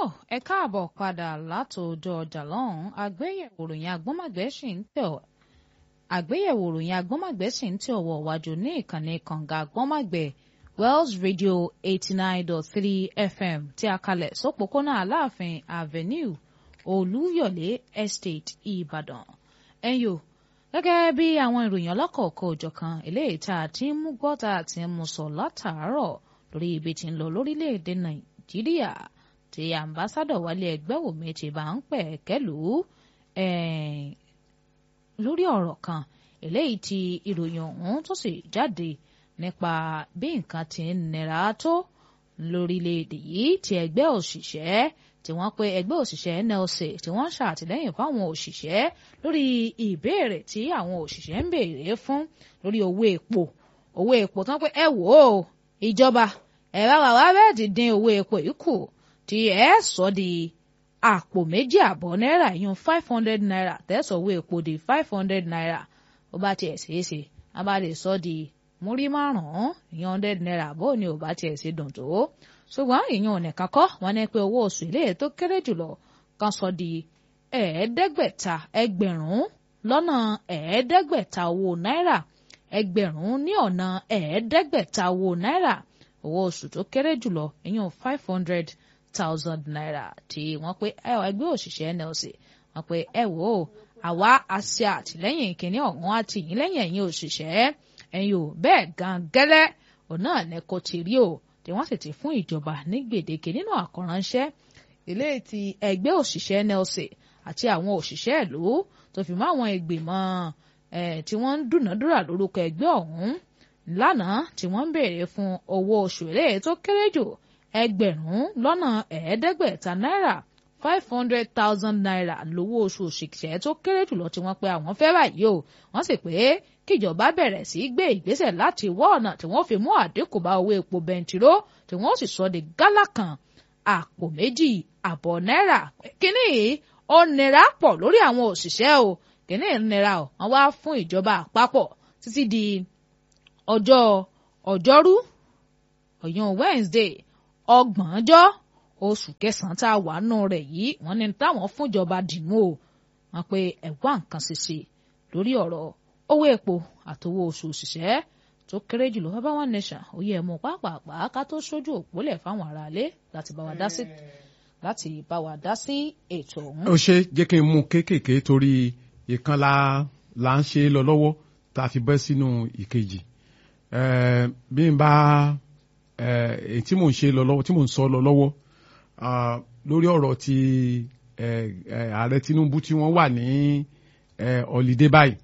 ẹ káàbọ̀ padà látòjọ ọjà lọ́hùn-ún àgbéyẹ̀wò ròyìn agbọ́mọ̀gbẹ́ sì ń tẹ̀ ọ́ àgbéyẹ̀wò ròyìn agbọ́mọ̀gbẹ́ sì ń tẹ̀ ọ̀wọ̀ wájú ní ìkànnì kànga agbọ́mọ̀gbẹ́ Wells Radio eighty nine dot three FM tí a kalẹ̀ sópòpónà Aláàfin Avenue Olúyọ̀lé Estate Ìbàdàn ẹ̀yọ́ gẹ́gẹ́ bí àwọn ìròyìn ọlọ́kọ̀ọ̀kọ̀ òjọ̀kan eléyìí tá a ti ń mú gbọ́ tá a ti ń mú sọ látàárọ̀ lórí ibi tí ń lọ lórílẹ̀‐èdè Nàìjíríà tí ambassadọ wálé ẹgbẹ́ òmí ti bá ń pẹ̀ kẹ́lù lórí ọ̀rọ̀ kan eléyìí tí ìròyìn ọ̀hún tó sì jáde nípa bí nǹkan ti ń nira tó lórílẹ̀‐èdè yìí tí ẹgbẹ́ òṣìṣẹ́ tí wọ́n pe ẹgbẹ́ òṣìṣẹ́ NLC tí wọ́n ṣàtìlẹ́yìn fáwọn òṣìṣẹ́ lórí ìbéèrè tí àwọn òṣìṣẹ́ ń béèrè fún lórí owó epo owó epo tán pé ẹ wò ó ìjọba ẹ bá wà wá bẹ́ẹ̀ ti dín owó epo yìí kù tí ẹ sọ di àpò méjì àbọ̀ náírà yún five hundred naira tẹ̀sán owó epo di five hundred naira ó bá tiẹ̀ ṣeé ṣe a bá lè sọ di múrí márùn-ún ìyẹn hundred naira bó ni ò bá tiẹ̀ ṣe dùn tó ṣùgbọ́n ìyẹn ò nìkan kọ́ wọn ní pé owó oṣù ilé tó kéré jùlọ kan sọ di ẹ̀ẹ́dẹ́gbẹ̀ta ẹgbẹ̀rún lọ́nà ẹ̀ẹ́dẹ́gbẹ̀ta owó náírà ẹgbẹ̀rún ní ọ̀nà ẹ̀ẹ́dẹ́gbẹ̀ta owó náírà owó oṣù tó kéré jùlọ ìyẹn five hundred thousand naira tí wọ́n pé ẹgbẹ́ òṣìṣẹ́ NLC wọ́n pé ẹ wò ó àwa àṣẹ àtìlẹ́yìn kìnínní ọ̀hún àtìyìn lẹ́yìn ẹ̀yìn òṣìṣẹ́ ẹ̀yìn ò bẹ́ẹ̀ gan gẹ́lẹ́ òun náà ní kò ti rí o tí wọ́n sì ti fún ìjọba ní gbèdéke nínú àkọ́ránṣẹ́ ilé ti ẹgbẹ́ òṣìṣẹ́ NLC àti àwọn òṣìṣẹ́ ìlú tó fi mọ́ àwọn ìgbìmọ̀ tí wọ́n ń dúnàádúrà lórúkọ ẹgbẹ́ ọ̀hún lánàá tí wọ́n ń béèrè fún owó oṣù ilé tó kéré jù ẹgbẹ̀rún lọ́nà ẹ̀ẹ́dẹ́gbẹ̀ta náírà five hundred thousand naira lówó oṣù òṣìṣẹ́ tó kéré jùlọ tí wọ́n pe àwọn fẹ́ báyìí o wọ́n sì pé kíjọba bẹ̀rẹ̀ sí í gbé ìgbésẹ̀ láti wọ́ ọ̀nà tí wọ́n fi mú àdínkù bá owó epo bẹntiró tí wọ́n sì sọ di gálà kan àpò méjì àbọ̀ náírà kínní yìí ó nira pọ̀ lórí àwọn òṣìṣẹ́ o kínní nira o wọ́n wá fún ìjọba àpapọ̀ títí di ọjọ́ ọjọ́rú ọ̀yàn Wednesday ọgbọ̀njọ́ oṣù kẹsàn-án tá a wà nù rẹ̀ yìí wọ́n ní táwọn fúnjọba dìmú o wọ́n pe ẹ̀wá nǹkan ṣiṣe lórí ọ̀rọ̀ owó epo àtowó oṣù òṣìṣẹ́ tó kéré jùlọ bàbá one nation òye ẹ̀mú pàápàá ká tó sójú òpólẹ̀ fáwọn aráalé láti bá wa dá sí láti bá wa dá sí ètò ọ̀hún. ó ṣe jẹ́ kí n mú kéékèèké torí ìkan la la ń ṣe lọ lọ́wọ́ tá a fi bẹ́ sínú ìkejì bí n bá èyí tí mò ń ṣe lọ lọ́wọ́ tí mò ń sọ lọ lọ́wọ́ lórí ọ̀rọ̀ ti ààrẹ Tinubu tí wọ́n wà ní ọ̀lídé báyìí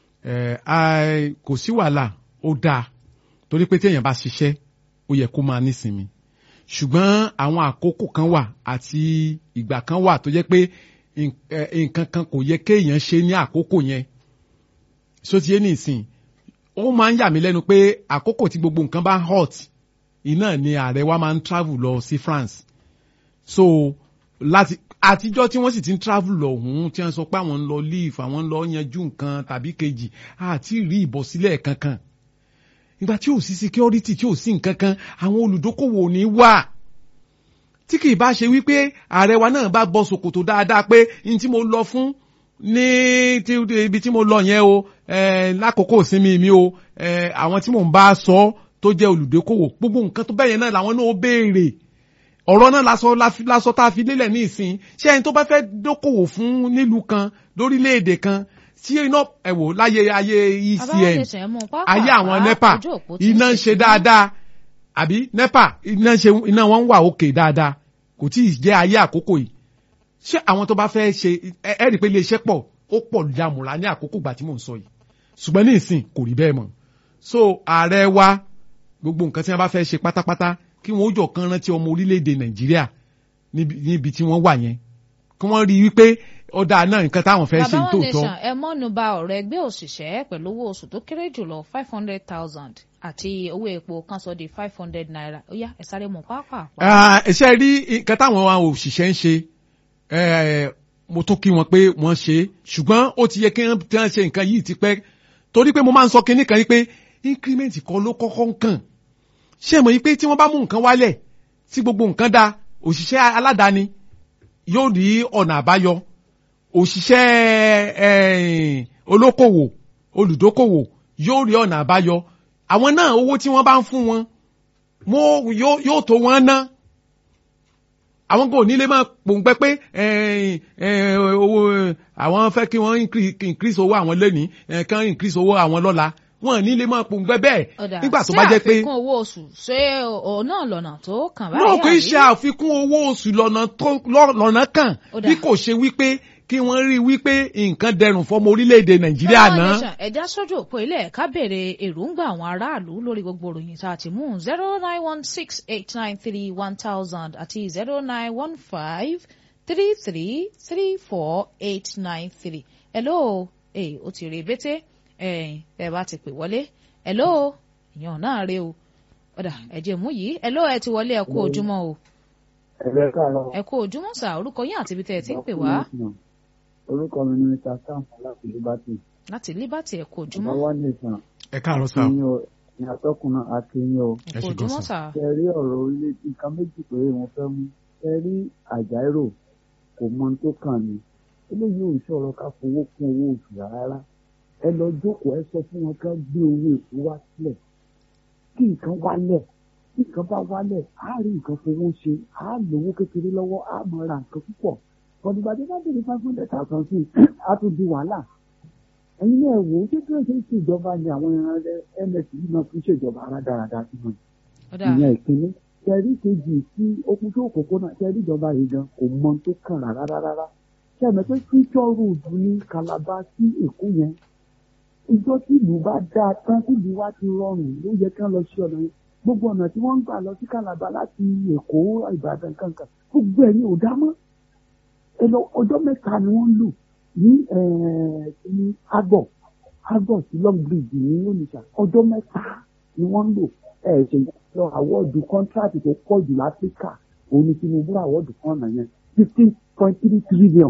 kò sí wàhálà ó dáa torí pé téèyàn bá ṣiṣẹ́ ó yẹ kó máa nísinmi ṣùgbọ́n àwọn àkókò kan wà àti ìgbà kan wà tó jẹ́ pé nǹkan kan kò yẹ kéèyàn ṣe ní àkókò yẹn sotiye nìsín ó máa ń yà mí lẹ́nu pé àkókò tí gbogbo nǹkan bá hot iná ni ààrẹ wa máa ń travel lọ sí France so láti àtijọ́ tí wọ́n sì ti ń travel lọ ọ̀hún tí wọ́n sọ pé àwọn ń lọ leave àwọn ń lọ yanjú nǹkan tàbí kejì àti rí ìbọ̀sílẹ̀ kankan ìgbà tí ò sí security tí ò sí nǹkan kan àwọn olùdókòwò ò ní wà tí kì í bá ṣe wípé ààrẹ wa náà bá bọ́ ṣòkòtò dáadáa pé n tí mo lọ fún ní ibi tí mo lọ yẹn o lákòókò ìsinmi mi o àwọn tí mò ń bá sọ tó jẹ́ olùdókòwò gbogbo nǹkan tó bẹ́yẹn náà làwọn náà ó béèrè ọ̀rọ̀ náà lásọ lásọ tá a fi lélẹ̀ ní ìsìn ṣé ẹni tó bá fẹ́ dókòwò fún nílùú kan lórílẹ̀‐èdè kan tí iná ẹ̀wò láyé ayé ECN ayé àwọn NEPA iná ń ṣe dáadáa àbí NEPA iná ń ṣe iná wọn ń wà òkè dáadáa kò tí ì jẹ́ ayé àkókò yìí ṣé àwọn tó bá fẹ́ ṣe ẹ rí i pé iléeṣẹ́ pọ̀ ó pọ̀ yàmùrà ní àkókò gbà tí mò ń sọ yìí ṣùgbọ́n ní ìsìn kò rí bẹ́ẹ̀ mọ́ so ààrẹ wa gbogbo nǹkan tí wọ́n bá fẹ́ ṣe pátápátá kí wọ́n ó jọ kan rántí ọmọ orílẹ̀-èdè nàìjíríà níbi tí wọ́n wà yẹn kí wọ́n rí i wípé ọ̀dà náà nǹkan táwọn fẹ́ ṣe tó tọ́. bàbá wọn nation ẹ mọ́nu ba ọ̀rọ̀ ẹgbẹ́ òṣìṣẹ́ pẹ̀lú owó oṣù tó kéré jùlọ five hundred thousand àti owó epo kan sọ di five hundred naira ó yá ẹ sáré mọ̀ pàápàá. ṣe rí nǹkan táwọn òṣìṣẹ́ ń ṣe mo tún kí wọn pé wọ́n ṣe ṣùgbọ́n ó ti yẹ kí wọ́n ṣe nǹkan yìí ti pẹ́ torí pé mo máa ń sọ kinní kan yìí pé increment kan ló kọ́kọ́ ń kàn ṣé mọ̀ yí pé tí wọ́n bá mú nǹkan wálẹ̀ tí gbogbo nǹkan da òṣìṣẹ́ aládàáni yóò rí ọ̀nà àbáyọ òṣìṣẹ́ eh, olókòwò olùdókòwò yóò rí ọ̀nà àbáyọ àwọn náà owó tí wọ́n bá ń fún wọn mo yóò yóò tó wọn ná àwọn kò nílé máa pòǹgbẹ pé eh, eh, owó àwọn fẹ́ kí wọ́n increase- increase owó àwọn lẹ́nìí eh, kán increase owó àwọn lọ́la wọn nílé máa pòǹgbẹ bẹ́ẹ̀ ọ̀dà nígbà tó bá jẹ́ pé ṣé àfikún owó oṣù ṣé òun náà lọ́nà tó kàn báyìí náà kì í àbí? ṣe àfikún owó oṣù lọ́nà tó lọ́- lọ́nà kan Ó dà. bí kò ṣe wípé kí wọ́n rí wípé nǹkan dẹrùn fọmọ orílẹ̀-èdè nàìjíríà Federal náà. Nation, ẹ̀dá sójú òpó ilé ẹ̀ka béèrè èròǹgbà àwọn aráàlú lórí gbogbo ìròyìn tá a ti mú zero nine one six eight nine three one thousand àti zero nine one five three three three four eight nine three. hello ee o ti rè bété ẹ ẹ bá ti pè wọlé hello ìyàn náà rè o ọ̀dà ẹ̀jẹ̀ mú yìí hello ẹ ti wọlé ẹ kú ojúmọ́ o ẹ̀rẹ́ káàárọ̀. ẹ kú ojúmọ́ sà orúkọ yín àti ibi tẹ́ ẹ ti ń pè wá orúkọ mi ni mr sam láti liberty. láti Liberty ẹ kú ọba ojúmọ́ wa nìkan ẹ káàárọ̀ sá akínyìn o ní atọ́kùnrin akínyìn o. ẹ kú ẹ ṣé gan ojúmọ́ sà. sà. ṣe rí ọ̀rọ̀ orílẹ̀ nǹkan méjì péré wọn fẹ́ mú ṣe rí àjàírò kò mọ ohun tó kàn ní. eléyìí ò ń sọ̀rọ̀ ká fowó kún owó oṣù rárá. ẹ lọ jókòó ẹ sọ fún wọn ká gbé owó èkó wá sílẹ̀ kí nǹkan wálẹ̀ tí nǹkan bá wálẹ̀ á rí nǹkan fowó ṣe á lówó kékeré lọ́wọ́ á mọ ra nǹkan púpọ̀ kọ̀dùgbàdé bá bèrè five hundred thousand sí á tún di wàhálà ẹ̀yin náà wò ó ṣé kí wọ́n ṣe ń ṣèjọba ni àwọn ms yìí náà fi ń ṣèjọba arádáradá sí wọn ọ̀dà ìyẹn ìpínlẹ̀ kẹrí kejì tí okùn tó kókó náà kẹrí ìjọba yìí gan kò mọ ohun tó kàn rárá rárá ṣe àmọ́ pé future road ní Calabar sí Èkó yẹn ìjọ tí ìlú bá dáa tán tí ìlú wa ti rọrùn ló yẹ kí wọ́n lọ sí ọ̀nà yẹn gbogbo ọ̀nà tí wọ́n ń gbà lọ sí Calabar láti Èkó Ìbàdàn kankan gbogbo ẹ̀ ní ò dá mọ́ ẹ lọ ọjọ́ mẹ́ta ni wọ́n lò ní ẹ̀ẹ́ ní agbọ̀ agbọ̀ sí long bridge ní Onitsha ọjọ́ mẹ́ta ni wọ́n lò ẹ̀ ṣe lọ àwọ́ọ̀dù kọ́ńtrátì tó pọ̀ jù láfíríkà òun ni Tinubu àwọ́ọ̀dù kan ọ̀nà yẹn fifteen point three trillion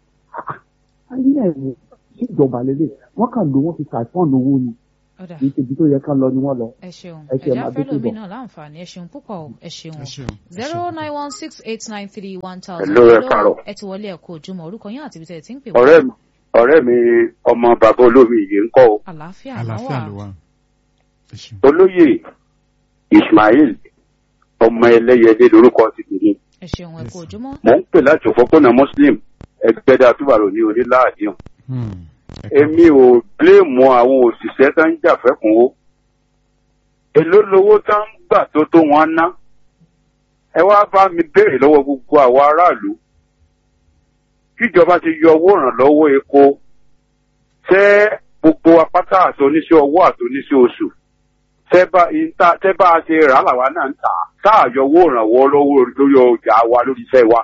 ayé ẹ̀ ní ìjọba lélẹ̀ wọ́n kàn lò wọ́n fi ṣàìfọ́n owó ni ọ̀dà kì í ṣe ibi tó yẹ ká lọ ni wọ́n lọ. ẹ ṣeun ẹ ṣe ẹ̀já máa fẹ́ dúpẹ́ lómi bọ̀. náà láǹfààní ẹ ṣeun púpọ̀ o ẹ ṣeun ẹ ṣeun. ẹ zero ṣeun. nine one six eight nine three one thousand. Hello, ẹ káàárọ̀. ẹ ti wọlé ẹ̀kọ́ ojúmọ́ orúkọ yín àti ibi tẹ̀ ẹ ti ń pè wá. ọ̀rẹ́ mi ọ̀rẹ́ mi ọmọ bàbá olómi yìí ń kọ́ o àlàáfíà náà àlàáfíà ló wà. wà. ẹ ṣeun. olóyè Ismail ọmọ ẹlẹ́yẹlé lórúkọ ti tèmi ẹ ṣeun ẹ̀kọ́ ojúmọ́. mò ń pè láti òpópónà Muslim ẹgbẹ́dá túbàrò ní oníláàdíhùn Hmm. Ẹ káàárọ̀. èmi ò bléèmù àwọn òṣìṣẹ́ tó ń jà fẹ́kùnwó èló lowó tó ń gbà tó tó wọn ná ẹ wá bá mi béèrè lọ́wọ́ gbogbo àwọn aráàlú kíjọba ti yọ owó ìrànlọ́wọ́ epo ṣé gbogbo apáta àti oníṣẹ́ ọwọ́ àti oníṣẹ́ oṣù tẹ́ bá ìta tẹ́ bá a ṣe rà á làwa náà ń tà á tá a yọ owó ìrànwọ́ lọ́wọ́ lórí ọjà wa lórí iṣẹ́ wa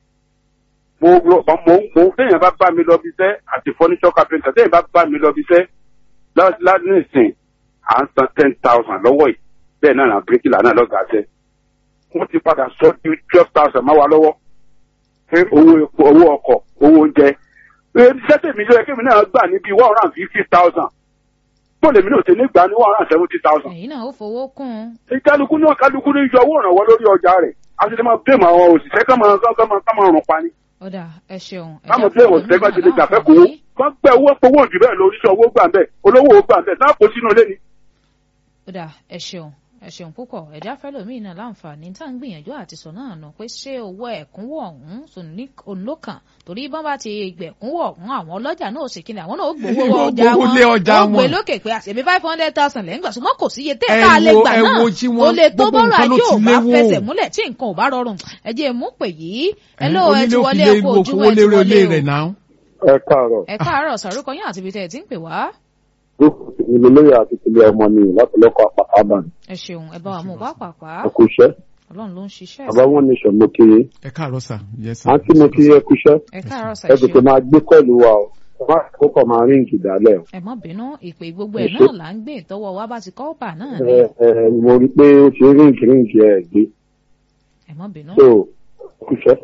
mo mo mo mo téèyàn bá bá mi lọ bí iṣẹ́ àti furniture carpenter téèyàn bá bá mi lọ bí iṣẹ́ ládùn ìsìn à ń san ten thousand lọ́wọ́ yìí bẹ́ẹ̀ náà nà bíríkìlà náà lọ́gàá ṣẹ́ wọ́n ti padà sọ di twelve thousand máa wà lọ́wọ́ pé owó epo owó ọkọ̀ owó oúnjẹ iṣẹ́ tèmi yọ ẹ̀kẹ́ mi náà gbà níbi one hundred and fifty thousand tó lèmi náà ti ní gbà ní one hundred and seventy thousand ẹ̀yin náà ó fowó kún un. ìkálukú náà kálukú ní yọ owó ìrànwọ́ lórí ọjà rẹ̀ àti ní máa bẹ́ẹ̀ mọ àwọn òṣìṣẹ́ ká máa ká máa ká máa rùn pa ni ọ̀dà ẹ ṣeun. káwọn bẹ́ẹ̀ òṣìṣẹ́ ká ti lè jà fẹ́ kówó wọ́n gbẹ owó powó jù bẹ́ẹ̀ lórí iṣẹ́ owó gbà ń bẹ̀ olówó gbà ń bẹ̀ náà kó sínú ilé ni. ọ̀dà ẹ ṣeun ẹ ṣeun púpọ̀ ẹ̀já fẹ́ lómi náà láǹfààní tá à ń gbìyànjú àti sọ náà nù pé ṣé owó ẹ̀kúnwó ọ̀hún tún ní olókàn torí bọ́n bá ti gbẹ̀kúnwó ọ̀hún àwọn ọlọ́jà náà ò sì kíni àwọn náà ó gbowó Wọ́n ọjà gbowó wọn lé ọjà ó gbé wọn. lókè pé àṣẹbí five hundred thousand lẹ́yìn gbà ṣùgbọ́n kò sí iye tẹ́ Ẹ tá a lè wo- gbà ẹ náà wo tí tó wọ́n- lè tó gbogbo bọ́rọ̀ nǹkan ló ajé ò ti bá léwó. fẹsẹ̀ múlẹ̀ tí nǹkan ò bá rọrùn ẹ jẹ́ mú pè yìí ẹ ló ẹ ti onílé wọlé òfìlè ẹ̀kọ́ ìlú ojúmọ́ òfowó ẹ ti lérè wọlé olé o rẹ̀ náà. ẹ káàárọ̀ ẹ káàárọ̀ sàrúkọ yín àti ibi tẹ́ ẹ ti ń pè wá ìlú lóye àti ìpìlẹ̀ ọmọ ni láti lọ́kọ̀ àpàtà àbàní ẹ ṣeun ẹ bá wa mú pápápá ẹkúṣẹ́ ọlọ́run ló ń ṣiṣẹ́ bàbá wọn ní sọ̀mọ́ kiri ẹ káàárọ̀ sà. yes sir. àǹtí mo kí ẹkúṣẹ́ ẹ káàárọ̀ sà ẹ ẹ tètè ṣeun máa gbé kọ́ọ̀lù wa o ẹ má kókò máa ríǹkì dálẹ̀ o. ẹ má bínú ìpè gbogbo Ẹ ẹ̀ ṣé. náà là ń gbé ìtọ́wọ́ wa bá ti kọ́ bà náà ni ẹ ẹ mo rí i pé ó ṣe ríǹkì ríǹkì ẹ gbé ẹ má bínú. so ẹkúṣẹ́.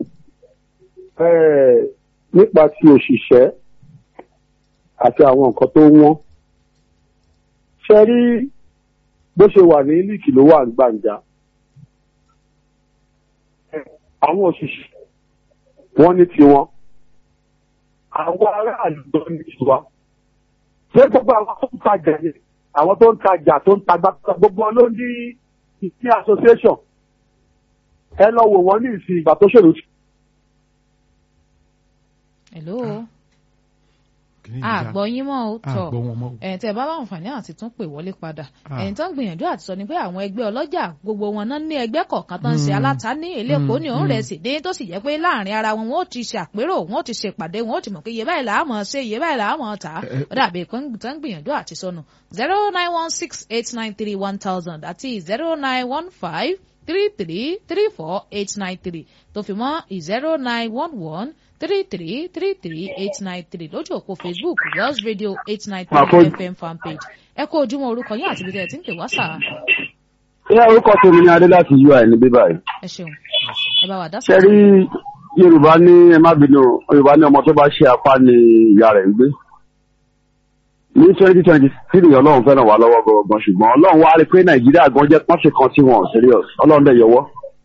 ẹ nípa ti òṣìṣẹ́ àti àwọn nǹkan tó wọ́n ṣe rí bó ṣe wà ní líìkì ló wà ní gbàǹjà àwọn òṣìṣẹ́ wọ́n ní tiwọn àwọn aráàlú ló ní tiwa ṣé gbogbo àwọn tó ń tajà yẹn àwọn tó ń tajà tó ń tagbá gbogbo wọn ló ní ìsí association ẹ lọ wò wọ́n ní ìsìn ìgbà tó ṣèlú hello Kí ni ìjà? àgbọ̀ yín mọ́ ó tọ̀ àgbọ̀ wọn mọ́ o. ẹ̀ tẹ́ ẹ bá láǹfààní àti tún pè wọlé padà Ah. ẹ̀yìn tó ń gbìyànjú àti sọ ni pé àwọn ẹgbẹ́ ọlọ́jà gbogbo wọn náà ní ẹgbẹ́ kọ̀ọ̀kan tó ń ṣe Mm. alátaní elépo ní òun Mm. rẹ̀ sì ní tó sì jẹ́ pé láàrin ara wọn wọn ó ti ṣe àpérò wọn ó ti ṣe ìpàdé wọn ó ti mọ̀ pé iye báyìí làá mọ̀ ṣe iye báyìí làá mọ̀ tà á Eh, eh. ó dàbí pé tó ń gbìyànjú àti sọnù zero nine one six eight nine three one thousand àti zero nine one five three three three four eight nine three tó fi mọ́ zero nine one one three three three three eight nine three lójú òpó facebook wells radio eight nine three Àkójọ- fm fanpage ẹ kó ojúmọ́ orúkọ yín àti ibi tẹ́ ẹ ti ń pè wá sáà ṣé orúkọ tèmi ni adé láti ui ní bíbá yìí ẹ ṣeun ẹ bá wa dá ṣe rí yorùbá ní ẹ má bínú yorùbá ní ọmọ tó bá ṣe apá ni ìyá rẹ̀ ń gbé ní twenty twenty three ọlọ́run fẹ́ràn wá lọ́wọ́ gangan ṣùgbọ́n ọlọ́run wá rí pé nàìjíríà gan jẹ́ pọ́ńṣe kan tí wọn ò serious ọlọ́run dẹ̀ yọwọ́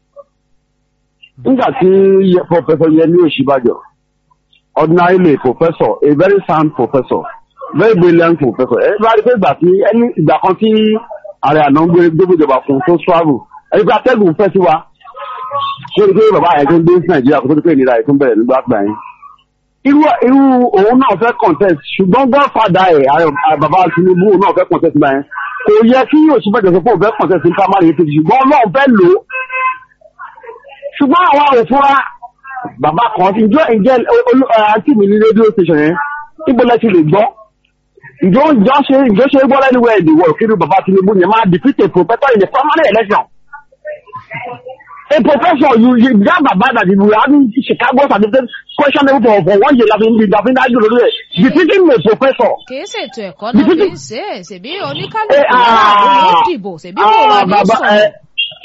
nígbà tí Ye- professor yẹmi òṣìbàjọ ordinarily professor a very sound professor very brilliant professor ẹ bá rí pé ìgbà tí ẹni ìgbà kan tí ààrẹ àná ń gbé gbégbéjọba fún tó travel ẹni pé atẹ́gùn fẹ́ sí wa ṣé o rí pé bàbá yẹn tó ń dé sí nàìjíríà kó tó di pé ìnira yìí tó ń bẹ̀rẹ̀ nígbà gbà yẹn. irú irú òun náà fẹ́ contest ṣùgbọ́n godfather ẹ̀ ààrẹ- bàbá tinubu náà fẹ́ contest gbà yẹn kò yẹ kí òṣìbàjọ sọ pé òun fẹ́ contest ní primary apc ṣùgbọ́n ọlọ́run fẹ́ lò ó ṣùgbọ́n àwa ò fúnra bàbá kan ti ǹjọ́ ǹjẹ́ olú- ẹ, àǹtí mi ní rédíò station yẹn níbo lẹ ti lè gbọ́ ǹjọ́ ǹjọ́ ṣe ǹjọ́ ṣe gbọ́ lẹ́nu ẹ̀ ìdìwọ̀ kí ni bàbá tinubu yẹn máa defeat a professor in a primary election a professor you you that baba that you having chicago certificate questionable for for one year láfi ní láfi ní ájú lórí ẹ̀ defeating a professor. kì í ṣètò ẹ̀kọ́ náà fi ń ṣe é ṣèbí oníkálukú Eh, náà ló ah, dìbò ṣèbí kò wá ah, ní bàbá ẹ sọ̀rọ̀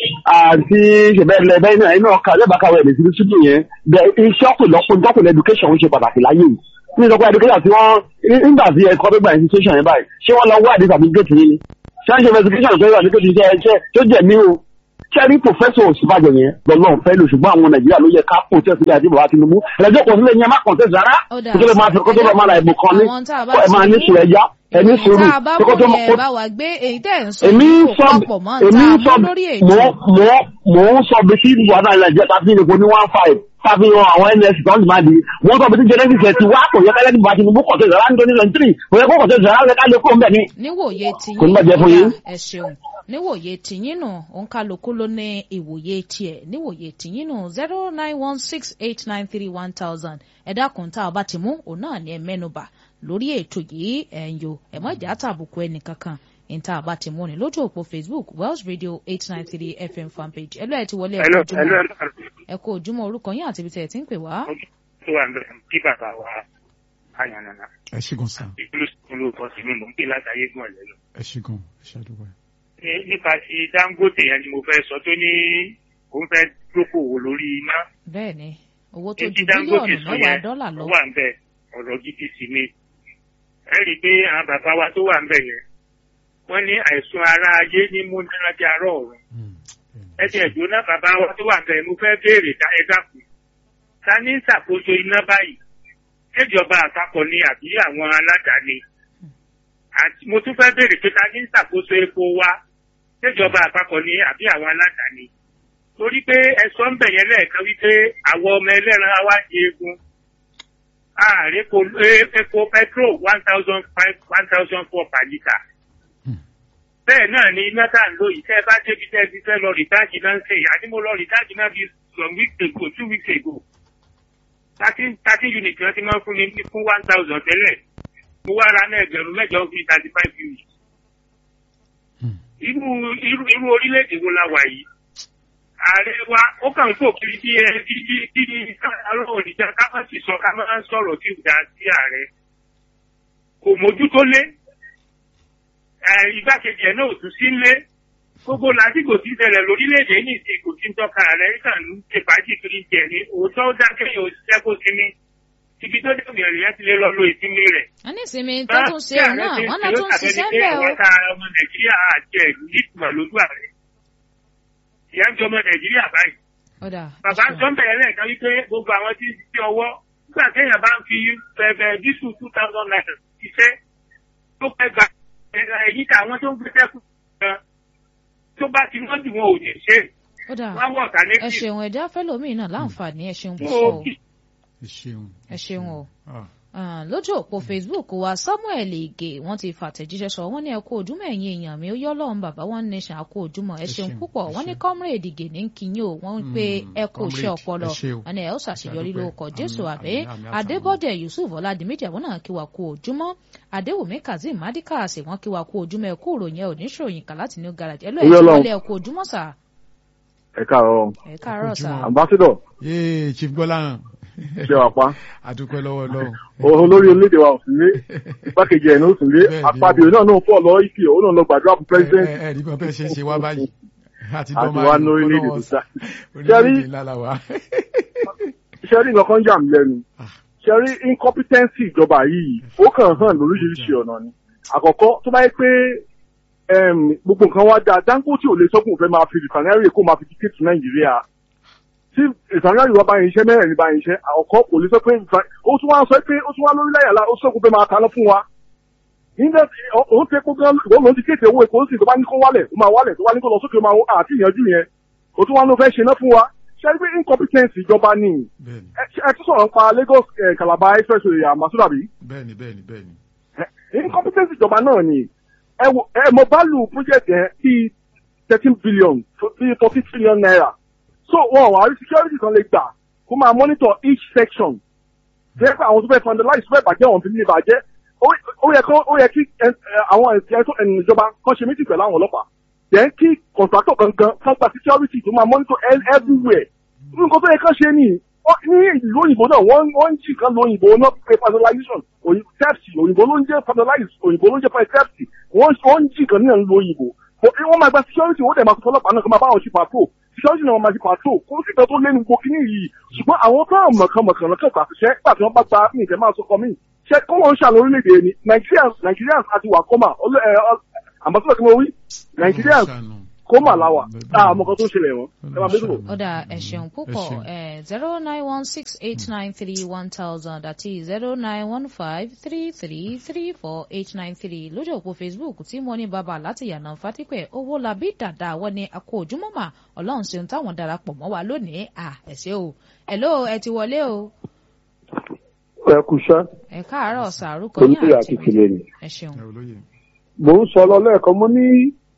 àti ṣẹbẹ́lẹ̀ bẹ́ẹ̀ náà iná ọkà lẹ́bàá kàwé ẹ̀ lẹ́sìn sídìí yẹn bẹ iṣẹ́ ọ̀pọ̀lọpọ̀ ìjọpọ̀ education ń ṣe pàtàkì láyé yìí ní ìjọpọ̀ education tí wọ́n nígbà tí ẹ̀kọ́ tó gba institution yẹn báyìí ṣé wọ́n lọ wá àdé certificate yìí ni ṣé wọ́n ṣe investigation tó yẹ certificate yìí ṣe tó jẹ̀ mí o ṣé rí professor òsínbàjò yẹn lọ́lọ́run fẹ́ lò ṣùgbọ́n àwọn nàìjíríà ló yẹ ká protest ní àti bàbá tinubu ẹ̀lẹ́jọ́ kò sílẹ̀ yẹn má contest rárá Ó dáa. kó tó lè máa fi kó tó lè máa ra ìbò kan ní Àwọn tá a bá ẹ máa ti ní ní- sùúrù ẹja ẹ ní sùúrù tá a bá kó tó mú kó yẹn bá wa gbé èyí tẹ̀ ń sọ èmi ń yìí sọ kò papọ̀ mọ́ èmi ń tá sọ a mú lórí èyí mò mò mò ń sọ bí sí wàhálà nàìjíríà tàbí ìrìnkò ní one five tàbí àwọn ns tó ń dìmáàdì wọ́n sọ bí sí genesis ẹ̀ ti wá kò yẹ kẹ́lẹ́ nípa tinubu kọ̀tẹ́ ìṣẹ̀lá ní twenty twenty three kò yẹ kó kọ̀tẹ́ ìṣẹ̀lá lẹ́ka lè kó ń bẹ̀ ni. níwòye tiyín Kò ní bàjẹ́ fún yín. ẹ ṣeun níwòye tiyín nù òǹkàlùkù ló ní ìwòye tiẹ̀ níwòye tiyín nù zero nine one six eight nine three one thousand ẹ dákun tá a bá ti mú òun náà ní ẹ mẹ́nubà lórí ètò yìí ẹ̀ ń yo ẹ̀ mọ́ ìjà tàbùkù ẹnì kankan níta àbá ti mú ni lójú òpó facebook welsh radio eight nine three fm fanpage ẹ lọ́ọ̀ ẹ ti wọlé ẹ kú Hello, ojúmọ́ hello, hello. ẹ kú ojúmọ́ orúkọ yín àti ibi tẹ̀ ẹ ti ń pè wá. tó wà ń bẹ̀rẹ̀ kí bàbá wa àyànnànà ẹ ṣe gan sa ìlú ìlú kan sí mi mò ń pè látàyé gùn ọ̀lẹ́ lọ. ẹ ṣe gan ẹ ṣe àdúgbò ẹ. Ní- nípa ti dangote yẹn ni mo fẹ́ sọ tó ní òun fẹ́ dókòwò lórí iná. bẹ́ẹ̀ ni owó tó Èyí ju tí dangote bílíọ̀nù sọ mẹ́wàá yẹn dọ́là ó lọ. wà ń bẹ̀ ọ̀rọ̀ gidi sí ni. ẹ rí i pé àwọn bàbá wa tó wà ń bẹ̀ yẹn wọ́n ní àìsàn ara ayé ní múnárájá arọ́ ọ̀run. ẹ ti ẹ̀jọ́ náà bàbá wa tó wà ń bẹ̀ mo fẹ́ béèrè dá ẹ dákun. ta ní ìṣàkóso iná báyìí? ṣèjọba àpapọ̀ ni àbí àwọn aládàáni? àti mo tún fẹ́ béèrè pé ta ní ìṣàkóso epo wa? ṣèjọba àpapọ̀ ni àbí àwọn aládàáni? torí pé ẹ̀sọ́ ń bẹ̀yẹn lẹ́ẹ̀kan wípé àwọn ọmọ ẹlẹ́ran wa di egun. ààrẹ epo epo petrol one thousand five one thousand four per litre. bẹ́ẹ̀ náà ni iná tá à ń lò yìí tẹ́ ẹ bá débi tẹ́ ẹ ti fẹ́ lọ rìtáàjì náà ń ṣe yìí àti mo lọ rìtáàjì náà bí some weeks ago two weeks ago. thirteen thirteen unit wọ́n ti máa ń fún mi ní fún one thousand tẹ́lẹ̀ mo wá ra náà ẹgbẹ̀rún mẹ́jọ fún thirty five unit. irú irú irú orílẹ̀-èdè wo la wà yìí? ààrẹ wa ó kàn ń fò kiri bí ẹ bí bí bí ní ọlọ́run ìjà ká má sì sọ ká má sọ̀rọ̀ tí ò dá sí ààrẹ kò mójútó lé ẹ, igbákejì ẹ̀ náà ò tún sí lé gbogbo lásìkò tí ń ṣẹlẹ̀ lórílẹ̀‐èdè ní ìsìn kò tí ń tọ́ka ààrẹ kàn ń ṣe fàájì kiri jẹ ní òótọ́ ó dákẹ́ yóò ṣiṣẹ́ kó sinmi ibi tó dé òmìnira yẹn ti lè lọ lo ìsinmi rẹ̀. wọ́n ní ìsinmi tó tún ṣe òun náà wọ́n náà tún ṣiṣẹ́ bẹ́ẹ̀ o. àwọn ta ọmọ nàìjíríà àti ẹ̀ nítumọ̀ lójú ààrẹ ìyá ń jọ ọmọ nàìjíríà báyìí ọ̀dà bàbá sọ ń bẹ̀rẹ̀ lẹ́ẹ̀kan wípé gbogbo àwọn tí ń ṣiṣẹ́ ọwọ́ nígbà téèyàn bá ń fi bẹ̀rẹ̀ dísù two thousand naira ṣiṣẹ́ tó pẹ́ gba èyí tí àwọn tó ń gbé sẹ́kù gan tó bá ti wọ́n jù wọn ò ní ṣe ọ̀dà wọ́n wọ̀ ọ̀tá ẹ létí. ṣeun ẹ̀dá fẹ́lòmíì náà láǹfààní ẹ ṣeun Mo púpọ̀ o. kí ẹ ṣeun. ẹ ṣeun o. Ah, Ah, lójú òpó facebook wa samuel ige wọ́n ti fàtẹ̀jíṣẹ́ sọ wọ́n ní ẹ kú ojúmọ́ ẹ̀yin èèyàn mi ó yọ lọ́run bàbá wọn nation àkó ojúmọ́ ẹ Ẹ ṣeun ṣeun, púpọ̀ ẹ wọ́n ní ṣeun. comrade ige ní kínyìn o wọ́n ń pe Mm, ẹ kú iṣẹ́ comrade, ọpọlọ ẹ ṣé o. wọ́n ní ẹ ó ṣàṣeyọrí Ṣàdúpẹ́. lórúkọ jésù Àmín, àbẹ́ àmín, àmín àtàwọn. adébọ́dẹ yusuf ọládìméjì àwọn náà kí wa kú ojúmọ́ adéwùmí kazeem madikas wọ́n kí wa kú ojúmọ́ ẹ kú ìròyìn ẹ ò ní ṣòyìn kà láti new garage ẹ lọ ẹ Oyè ti Ọlọ́run. wọlé ẹ kú ojúmọ́ sà ẹ káàárọ̀ ẹ káàárọ̀ sà ojúmọ́. ambassador yéé chief gbọ́láhàn ṣe wà pa adúpẹ́ lọ́wọ́ lọ́wọ́. olórí orílẹ̀-èdè wa ò sí lé igbákejì ẹ̀ ní ó sì lé Bẹ́ẹ̀ni. apábíò náà náà fọ́ lọ ìfì òun náà lọ gbàdúrà fún president ẹ ẹ rí bí wọn fẹ́ ṣe ń ṣe wá báyìí àti àti dọ́mà wa ní ní orílẹ̀-èdè tó sá. orílẹ̀-èdè ńlá la wà. ṣe rí nǹkan kan yà mí lẹ́nu Ah. ṣe rí incompetency ìjọba yìí ó kàn hàn lóríṣiríṣi ọ̀nà ni àkọ́kọ́ tó bá yẹ pé em, gbogbo nǹkan wá dáa Dangote ò lè sọ́kùn fẹ́ máa fi rìfànẹ́rì kó máa fi dictate to Nàìjíríà tí rìfànẹ́rì wa bá yín iṣẹ́ mẹ́rẹ̀ẹ́rin bá yín iṣẹ́ àkọ́kọ́ kò lè sọ pé rìfà- ó tún wá sọ pé ó tún wá lórí láyàlá ó sọ́kùn fẹ́ máa taná fún wa nígbà tí ó- òun ti kó gan òun lòún ti kéde owó epo ó sì tó bá ní kó wálẹ̀ ó máa wálẹ̀ tó bá ní kó lọ sókè ó máa wọ- àti ìyanjú yẹn ó tún wá ló fẹ́ ṣe ná fún wa ṣe é pé incompetence ìjọba ni bẹ́ẹ̀ni ẹ ẹ tún sọ̀rọ̀ nípa Lagos eh, Calabar expressway àmàsúrà bí bẹ́ẹ̀ni bẹ́ẹ̀ni bẹ́ẹ̀ni. incompetence ìjọba náà ni ẹ wo ẹ mọ bálù project yẹn bíi thirteen billion bíi forty trillion naira so wọn wà rí security kan lè gbà kó máa monitor each section jẹ́ pé àwọn tó fẹ́ vandalize tó fẹ́ bàjẹ́ wọn fi ní bàjẹ́ ó- ó yẹ kó ó yẹ kí ẹ, ẹ, àwọn ẹ̀sìn ẹ̀tọ́ ẹ̀nì ìjọba kan ṣe meeting pẹ̀lú àwọn ọlọ́pàá then kí contractor gangan kan gba security tó máa monitor el- everywhere nǹkan tó yẹ kán ṣe ni ó- ní ìlú òyìnbó náà wọ́n wọ́n ń jì kan lo òyìnbó náà pé vandalization òyìn- theft òyìnbó ló ń jẹ́ vandalize òyìnbó ló ń jẹ́ theft wọ́n wọ́n ń jì kan ní ìlú òyìnbó But wọ́n máa gba security wọ́n dẹ̀ máa fọ́ ọlọ́pàá náà kó máa bá wọn ṣe patrol security náà wọ́n máa ṣe patrol kó sì tọ́ tó lé ní gbogbo kínní yìí ṣùgbọ́n àwọn tó hàn mọ̀kànmọ̀kàn lọ́kàn pàṣẹ gbà tí wọ́n bá gba mí ìfẹ́ máa sọkọ mí ṣe kó wọ́n ń ṣàlọ́ orílẹ̀-èdè ni Nigerians Nigerians àti wà kọ́mà àmọ́sọ́lá kí mo wí Nigerians Ṣàánú. kọ́mà làwà Bẹ́ẹ̀ni. àmọ́ kan tó ń ṣẹlẹ̀ wọn ẹ máa bẹ́ẹ̀ sọ̀rọ̀. ọ̀dà ẹ ṣeun púpọ̀ ṣeun. zero nine one six eight nine three one thousand àti zero nine one five three three three four eight nine three lójú òpó facebook tí mo ní bàbá láti yànnà fatípẹ̀ owó labí dàda wọ́n ní akó ojúmọ́mà ọlọ́run ṣeun táwọn darapọ̀ mọ́ wa lónìí à ẹ ṣé o hello ẹ ti wọlé o ẹ kú iṣẹ́ ẹ káàárọ̀ sàrúkọ yín olùdíje àti àti tìlẹ̀ ni. ẹ ṣeun ẹ olóye. mò ń sọ lọ lẹ́ẹ̀kan mo ní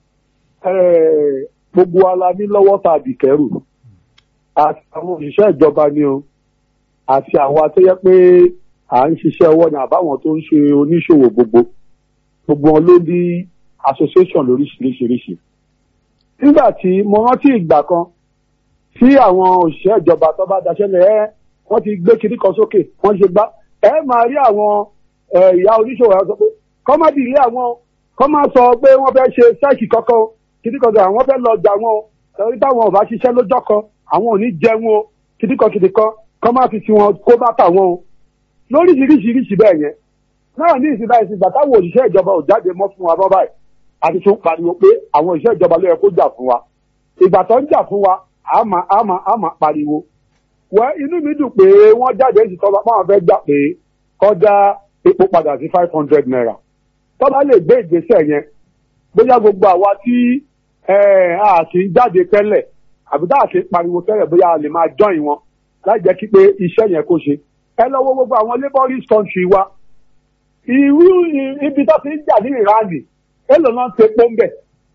eh, gbogbo ala ní lọ́wọ́ tàbí kẹrù àti àwọn òṣìṣẹ́ ìjọba ni o àti àwọn tó yẹ pé à ń ṣiṣẹ́ ọwọ́ ni àbáwọn tó ń ṣe oníṣòwò gbogbo gbogbo wọn ló ní association lóríṣiríṣiríṣi. nígbà tí mo rántí ìgbà kan tí àwọn òṣìṣẹ́ ìjọba tó bá daṣẹ́lẹ̀ ẹ́ wọ́n ti gbé kiri kan sókè wọ́n ṣe gbá ẹ máa rí àwọn eh, ìyá oníṣòwò ẹ sọ pé kọ́mọ́dì ilé àwọn kọ́ máa sọ pé wọ́n fẹ́ ṣe sẹ́ẹ̀kì kankan o kìdíkan kan àwọn fẹ́ lọ jà wọn o torí táwọn ò bá ṣiṣẹ́ lọ́jọ́ kan àwọn ò ní jẹun o kìdíkan kìdíkan kọ́ máa fi tiwọn kó bá tà wọn o lóríṣiríṣiríṣi bẹ́ẹ̀ yẹn náà ní ìsìn báyìí ìgbà táwọn òṣìṣẹ́ ìjọba ò jáde mọ́ fún wa bọ́ báyìí àti tún pariwo pé àwọn òṣìṣẹ́ ìjọba ló yẹ kó jà fún wa ìgbà tó ń jà fún wa àmà àmà àmà pariwo wẹ́ inú mi dùn pé wọ́n jáde ní ìtọ́ba báwọn fẹ́ gbà pé kọ́ dá epo padà sí five hundred naira tó bá lè gbé ìgbésẹ̀ yẹn bóyá gbogbo àwa tí eh, a kì í jáde tẹ́lẹ̀ àbí tá a kì í pariwo tẹ́lẹ̀ bóyá a lè máa join wọn láì jẹ́ kí pé iṣẹ́ yẹn kó ṣe ẹ lọ wo gbogbo àwọn labourist country wa irú i- ibi tó ti ń jà ní ìránì èlò náà ń tepo ń bẹ̀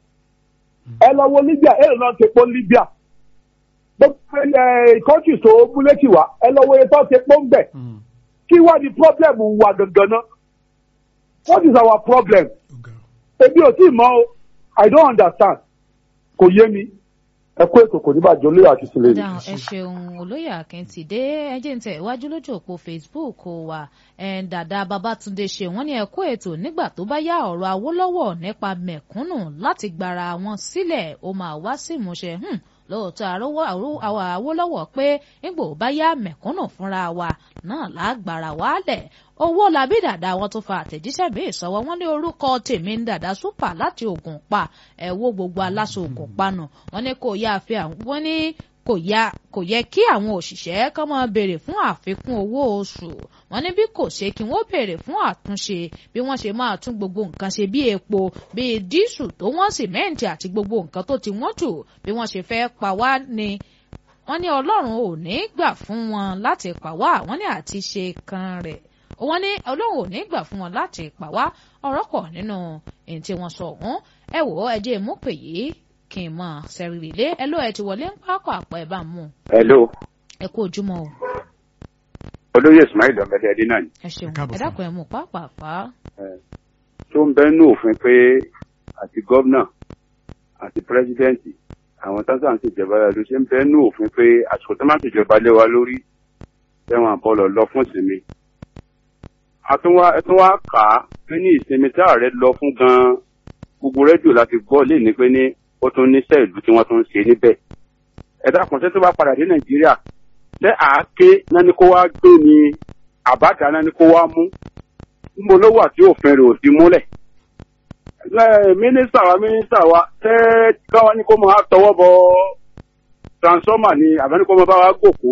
ẹ lọ wo Libya èlò náà ń tepo ń Libya gbogbo ẹ country tó múlẹ́tì wá ẹ lọ wo iye tó tepo ń bẹ̀ Mm. kí wá ní problem wa gangan náà what is our problem Ó ga ọ. èmi ò tí ì mọ̀ o i don't understand kò yé mi ẹ kó ètò kò ní bàjẹ́ olóyè àti sílẹ̀ ni. dáhùn ẹ ṣeun olóyè àkẹ́ntìdé ẹjẹ́ ń tẹ̀ iwájú lójú òpó facebook wa ẹ̀ dàda babatunde ṣe wọ́n ní ẹ̀kọ́ ètò nígbà tó bá yá ọ̀rọ̀ awólọ́wọ̀ nípa mẹ̀kúnnù láti gbara wọn sílẹ̀ ó máa wá sí ìmúṣẹ hmm, lóòótọ́ àrówó àwọn awólọ́wọ̀ pé nígbà ó bá yá mẹ̀kúnnù fúnra wa náà lágbára wálẹ̀ owó labí dàda wọn tó fa àtẹ̀jíṣẹ́ bí ìsọwọ́ wọn ní orúkọ tèmi ń dàda súpà láti ògùn pa ẹ̀ wo gbogbo aláṣọ ògùn panu wọn ní kò yá àfi àwọn wọn ní kò yá kò yẹ kí àwọn òṣìṣẹ́ kán máa béèrè fún àfikún owó oṣù wọn ní bí kò ṣe kí wọ́n béèrè fún àtúnṣe bí wọ́n ṣe máa tún gbogbo nǹkan ṣe bí epo bí dísù tó wọ́n sìmẹ́ǹtì àti gbogbo nǹkan tó ti wọ́n jù bí wọ́n ṣe fẹ́ pa wá ni wọ́n ní ọlọ́run ò ní gbà fún wọn láti pa wá wọ́n ní àti ṣe kan rẹ̀ wọ́n ní ọlọ́run ò ní gbà fún wọn láti pa wá ọ̀rọ̀ pọ̀ nínú èyí tí wọ́n sọ ọ̀hún ẹ wò ó ẹ jẹ́ mú pè yìí kí n mọ̀ sẹ́rìrì lé ẹ ló ẹ ti wọlé ń pápá àpọ̀ ẹ bá mú hello ẹ kú ojúmọ́ o olóyè ismail ọmọdé ẹdín náà ni ẹ ṣeun Ẹ káàbọ̀ ẹ sà. dákun ẹ mú pápá àpá tó ń bẹ́nu òfin pé àti gómìnà àti pírẹsidẹ́ǹtì àwọn tásán ń ṣèjọba ló ṣe ń bẹ́nu òfin pé àsìkò tó máa ń ṣèjọba lé wa lórí tẹ̀wọ̀n àbọ̀lọ̀ lọ fún ìsinmi. àtúnwá ẹtúnwá kà á pé ní ìsinmi tí ààrẹ lọ fún gan-an gbogbo rédíò láti gbọ́ lè ní pé ní ó tún níṣẹ́ ìlú tí wọ́n tún ń ṣe níbẹ̀. ẹ̀dá kan ṣé tó bá padà dé nàìjíríà ṣé àáké náà ni kó wá gbé ni àbájá náà ni kó wá mú níbo ló wà tí òfin rẹ̀ ò ti múlẹ̀. Ẹ, mínísítà wa mínísítà wa tẹ́ káwọn ní kó máa tọwọ́ bọ transformer ni àbẹ́ni kó máa bá wa gòkó.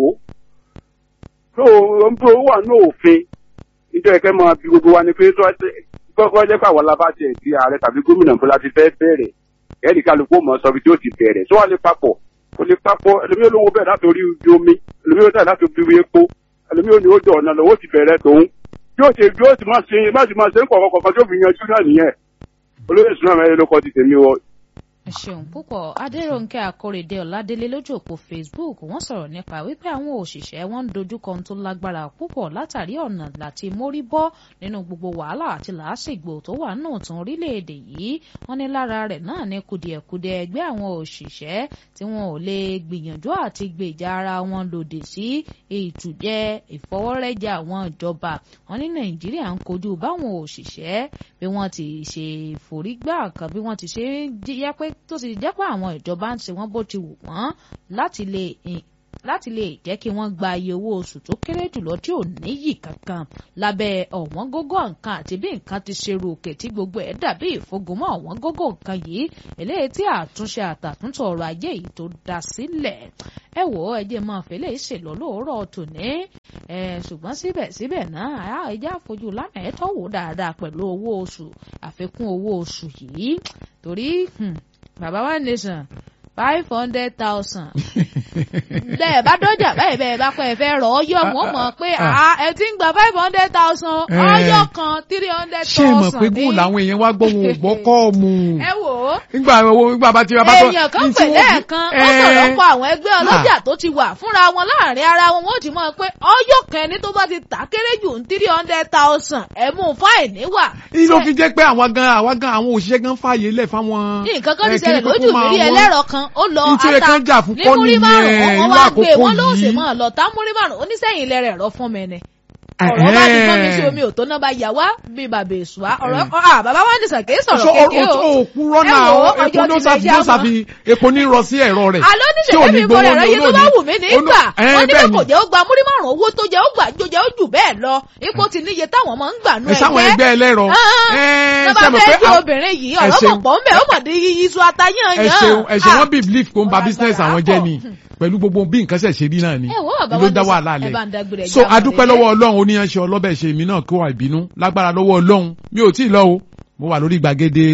tó o ń bó wà ní òfin níjọ́ ẹ̀kẹ́ máa bí gbogbo wa ni pé tó wá ṣe kọ́kọ́ jẹ́ pé àwọn alábàjẹ́ ti ààrẹ tàbí gómìnà bọ́lá ti fẹ́ bẹ̀rẹ̀ ẹ̀ẹ́dì kálukú mọ̀ sọ bí tí ó ti bẹ̀rẹ̀ tó wà lè papọ̀ kò lè papọ̀ ẹlòmíì olówó bẹ̀rẹ̀ láti orí ibi omi ẹlòmíì ó tẹ̀ láti orí epo ẹlòmíì ò ní ó jọ ọ̀nà lọ́wọ́ ti bẹ̀rẹ̀ tòun yóò ṣe yóò sì máa ṣe má sì máa ṣe ń kọ̀ọ̀kan kọ̀ọ̀kan tó fi yanjú náà nìyẹn olóyè sùnà mẹ́rin ló kọ́ ti tèmi wọ ẹ ṣeun púpọ̀ adéròǹkẹ́ akórèdé ọ̀ládélé lójú òpó facebook wọ́n sọ̀rọ̀ nípa wípé àwọn òṣìṣẹ́ wọn ń dojúkọ ohun tó lágbára púpọ̀ látàrí ọ̀nà láti mórí bọ́ nínú gbogbo wàhálà àti làásìgbò tó wà nù tún orílẹ̀-èdè yìí wọ́n ní lára rẹ̀ náà ní kùdìẹ̀kudiẹ ẹgbẹ́ àwọn òṣìṣẹ́ tí wọn ò lè gbìyànjú àti gbèjà ara wọn lòdì sí ìtújẹ ìfọwọ́rẹ́jà àwọn ìjọba wọn ní nàìjíríà ń kojú báwọn òṣìṣẹ́ bí wọ́n ti ṣe forígbà kan bí wọ́n ti ṣe jẹ́ pé tó ti jẹ́ pé àwọn ìjọba ń ṣe wọ́n bó ti wù wọ́n láti lè láti lè jẹ́ kí wọ́n gba iye owó oṣù tó kéré jùlọ tí ò níyì kankan lábẹ́ ọ̀wọ́n gógó nǹkan àti bí nǹkan ti ṣe ròkè tí gbogbo ẹ̀ dàbí ìfogúnmọ́ ọ̀wọ́n gógó nǹkan yìí eléyìí tí àtúnṣe àtàtúntò ọrọ̀ ajé yìí tó dá sílẹ̀ ẹ wò ó ẹjẹ máa fẹlẹ ìṣèlọ lóòrọ̀ tòní ẹ ṣùgbọ́n síbẹ̀síbẹ̀ náà ẹjẹ àfojú lánàá ẹ tọwọ dáadáa pẹ̀lú owó oṣù àfikún owó oṣù yìí torí bàbá wa nation five hundred thousand bẹ́ẹ̀ bá dọ́jà báyìí bẹ́ẹ̀ bá pẹ́ fẹ́ rọ̀ ọyọ́ wọn mọ̀ pé ẹ ti ń gba five hundred thousand ọyọ́ kan three hundred thousand. ṣé ẹ mọ̀ pé gùn làwọn èèyàn wá gbọ́ wọn ò gbọ́ kọ́ mu. ẹ wò ó. nígbà owó nígbà bá ti bá tó. èèyàn kan pè lẹ́ẹ̀kan ó sọ̀rọ̀ pa àwọn ẹgbẹ́ ọlọ́jà tó ti wà fúnra wọn láàrin ara wọn wọ́n ti mọ̀ pé ọyọ́ kan ẹni tó bá ti tà kéré jù ń three hundred thousand ẹ̀ mú fáìní wà. ìlú fi jẹ́ pé àwọn gan àwọn gan àwọn òṣìṣẹ́ gan fààyè lẹ̀ fáwọn. nǹkan kan ti ṣẹlẹ̀ lójú mi rí ẹlẹ́rọ kan ó lọ ata ní múrí márùn-ún wọ́n wá gbé wọn ló sì mọ́ lọ tá múrí márùn-ún oníṣẹ́yìn ilẹ̀ rẹ̀ rọ fún mi ni ọ̀rọ̀ bá ti gbọ́n mi sí omi òtó náà bá yà wá bí bàbá èsùá ọ̀rọ̀ bàbá wa ní sàkéé sọ̀rọ̀ kékeré o. òkúrọ́ náà epo ní ó sàfi epo ní rọ sí ẹ̀rọ rẹ̀. àlọ́ ní sèké mi mo rẹ̀ yé tó bá wù mí ní gbà wọ́n ní bẹ́ẹ̀ kò jẹ́ ó gba múrí márùn owó tó jẹ́ ó gbà jó jẹ́ ó jù bẹ́ẹ̀ lọ ipò ti níye táwọn máa ń gbà nú ẹgbẹ́. sáwọn ẹgbẹ́ ẹlẹ́rọ. sábà fẹ́ di obìnrin yìí ọ̀rọ̀ pọ̀ pọ̀ ń bẹ̀ ó mọ̀ di iṣu atayán yàn. ẹ̀ṣẹ̀ wọn bí belief kó ń ba business àwọn jẹ́ ni pẹ̀lú gbogbo bí nǹkan ṣẹ̀ ṣe rí náà ni ló dá wàhálà lẹ̀ so adúpẹ́ lọ́wọ́ ọlọ́run oníyanṣẹ́ ọlọ́bẹ̀ ṣe èmi náà kó wà ìbínú lágbára lọ́wọ́ ọlọ́run mi ò tí ì lọ o mo wà lórí gbàgede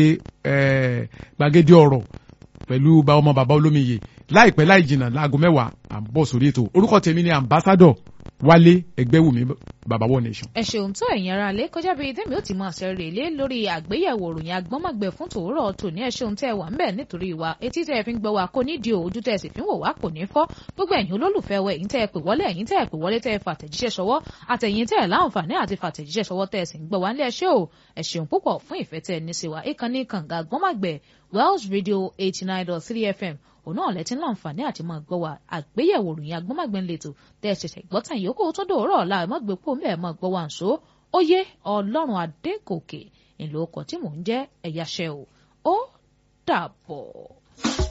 gbàgede ọ̀rọ̀ pẹ̀lú ọmọ bàbá olómiyè láìpẹ́ láì jìnnà láago mẹ́wàá à ń bọ̀ sórí ètò orúkọ tèmi ni ambassador wálé ẹgbẹ́wùmí bàbá wọ nation. ẹ ṣeun tó ẹ̀yin ara lé kọjá bíi tẹ́mi ó ti máa ṣe rèlé lórí àgbéyẹ̀wò òròyìn agbọ́mọ̀gbẹ̀ fún tòórọ̀ tòní ẹ ṣeun tẹ́ ẹ wà ń bẹ̀ nítorí wa etí tẹ́ ẹ fi ń gbọ́ wa kò ní di ojú tẹ́ ẹ sì fi ń wò wá kò ní fọ́ gbogbo ẹ̀yin olólùfẹ́ wa ẹ̀yin tẹ́ ẹ pè wọlé ẹ̀yin tẹ́ ẹ pè wọlé tẹ́ ẹ fàtẹ̀jíṣẹ́ ṣọwọ́ àtẹ̀yin tẹ́ ẹ láǹfààní àti fàtẹ̀jíṣẹ́ ṣọwọ́ tẹ́ ẹ sì ń gbọ́ wá nílé ẹṣẹ́ o ẹ ṣeun púpọ̀ fún ìfẹ́ tẹ́ ẹ ní sí wa ìkànnì kànga gbọ́mọ̀gbẹ̀ Wells Radio eighty nine dot three FM òun náà lẹ́tí láǹfààní àti máa gbọ́ wa àgbéyẹ̀wò ròyìn agbọ́mọ̀gbẹ́ ńlẹ̀tọ̀ tẹ́ ẹ ṣẹ̀ṣẹ̀ gbọ́tàn yòókù tó dòórọ̀ ọ̀la ẹ̀ mọ́gbẹ́ pò mẹ́ẹ̀ máa gbọ́ wa ǹṣó ó yé ọlọ́run adégòkè ìlú ọkọ̀ tí mò ń jẹ́ ẹ̀yáṣẹ́ o ó dàbọ̀.